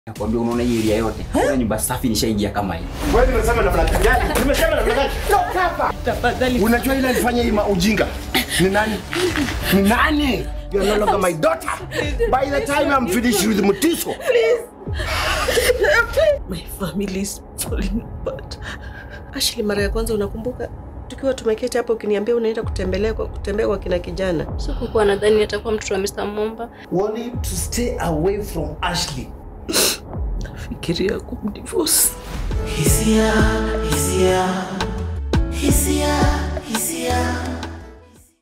Nakwambia unaona hii area yote. Kuna nyumba safi nishaingia kama hii. Wewe nimesema namna gani? Nimesema namna gani? Toka hapa. Tafadhali. Unajua ile alifanya hii ujinga. Ni nani? Ni nani? You are no longer my daughter. By the time I'm finished with Mutiso. My family is falling apart. Ashley, mara ya kwanza unakumbuka tukiwa tumeketi hapa ukiniambia unaenda kutembelea kwa kutembea kwa kina kijana. Sikukuwa nadhani atakuwa mtoto wa Mr. Momba. want to stay away from Ashley. Fikiria kumdivorce. Hisia, hisia, hisia, hisia.